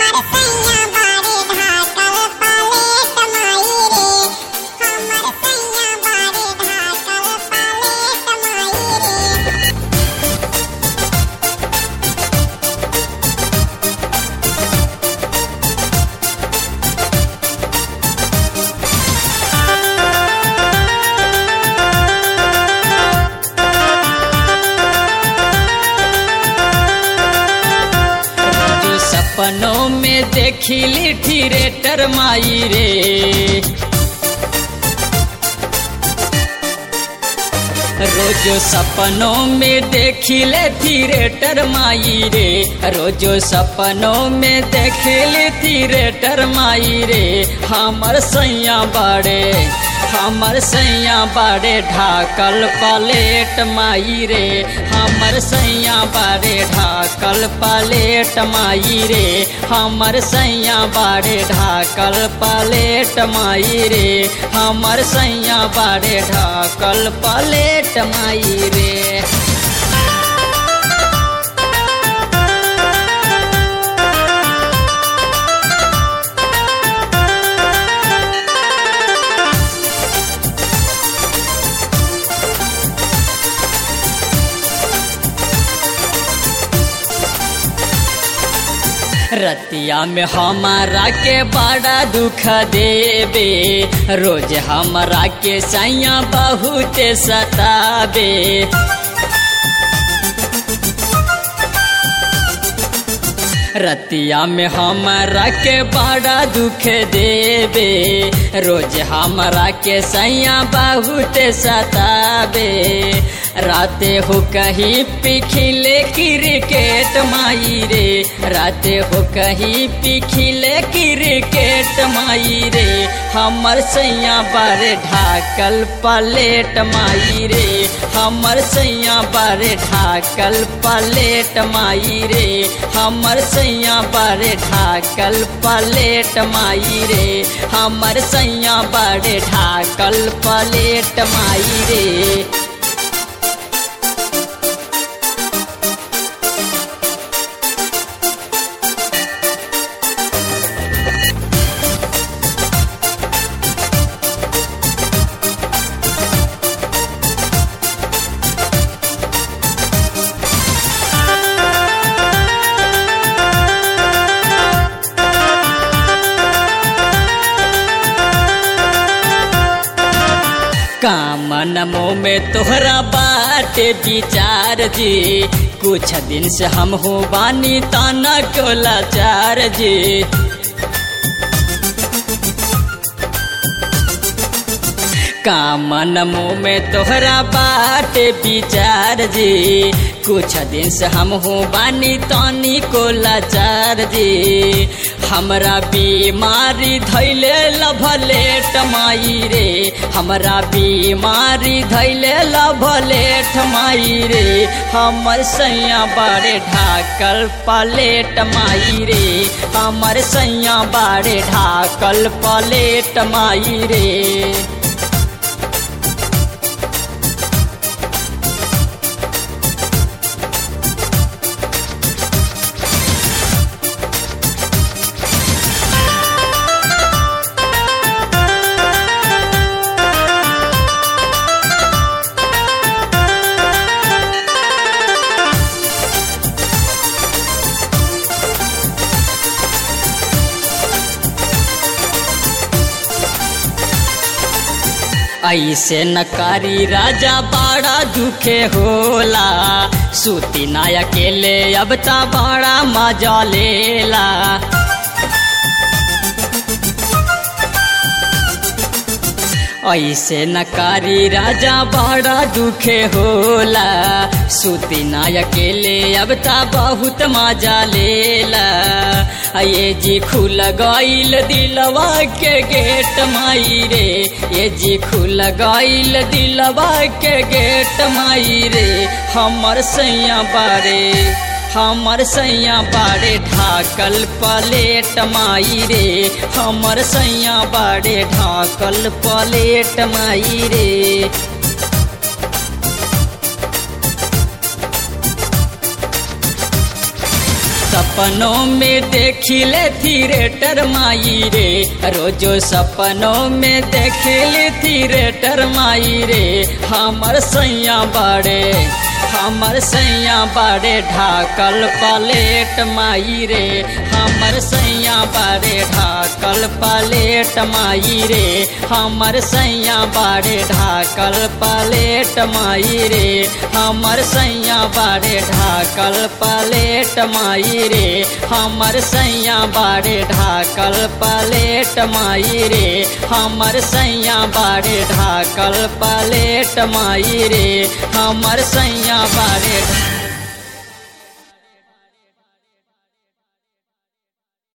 जो सपनों में देखिली थिएटर माई रे रोजो सपनों में देखिले थिएटर माई रे रोजो सपनों में देखिले थिएटर माई रे हमर सैया बाड़े हमर सैया बाड़े ढाकल पलेट माई रे हमर सैया बाड़े ढाकल पलेट माई रे हमर सैया बाड़े ढाकल पलेट माई रे हमर सैया बाड़े ढाकल पलेट माई रे रतिया में हमारा के बड़ा दुख देवे रोज हमारा के सैया बहुत सतावे रतिया में हमारा के बड़ा दुख देवे रोज हमारा के सैया बहुत सतावे राते हो कहीं पिखिले क्रिकेट माई रे राते हो कहीं पिखिले क्रिकेट माई रे हमर सैया बारे ढाकल पलेट माई रे हमर सैया बारे ढाकल पलेट माई रे हमर सैया बारे ढाकल पलेट माई रे हमर सैया बारे ढाकल पलेट माई रे कामन मुँह में तोहरा बात विचार जी कुछ दिन से हम हो बानी ताना को लाचार जी कामन मुँह में तोहरा बात विचार जी कुछ दिन से हम हो बानी तानी को लाचार जी हमरा बीमारी धैले लभलेट माई रे हमरा बीमारी धैले लभलेट माई रे हमर सैया बारे ढाकल पलेट माई रे हमर सैया बारे ढाकल पलेट माई रे ऐसे नकारी राजा बड़ा दुखे होला सूती ना अकेले अब ता बड़ा मजा लेला ऐसे नकारी राजा बड़ा दुखे होला सूती ना अकेले अब ता बहुत मजा लेला ये जी खुल गईल दिलवा के गेट माई रे ये जी खुल गईल दिलवा के गेट माई रे हमर सैया बारे हमर सैया बाड़े ढाकल पलेट माई रे हमर सैया बाड़े ढाकल पलेट माई रे सपनों में देखिले थिएटर माई रे रोजो सपनों में देखिले थिएटर माई रे हमर सैया बाड़े हमर सैया बाड़े ढाकल पलेट माई रे हमर सैया बाड़े ढाकल पलेट माई रे हमर सैया बाड़े ढाकल पलेट माई रे हमर सैया बाड़े ढाकल पलेट माई रे हमर सैया बाड़े ढाकल पलेट माई रे हमर सैया बाड़े ढाकल पलेट माई रे हमर सैया बाड़े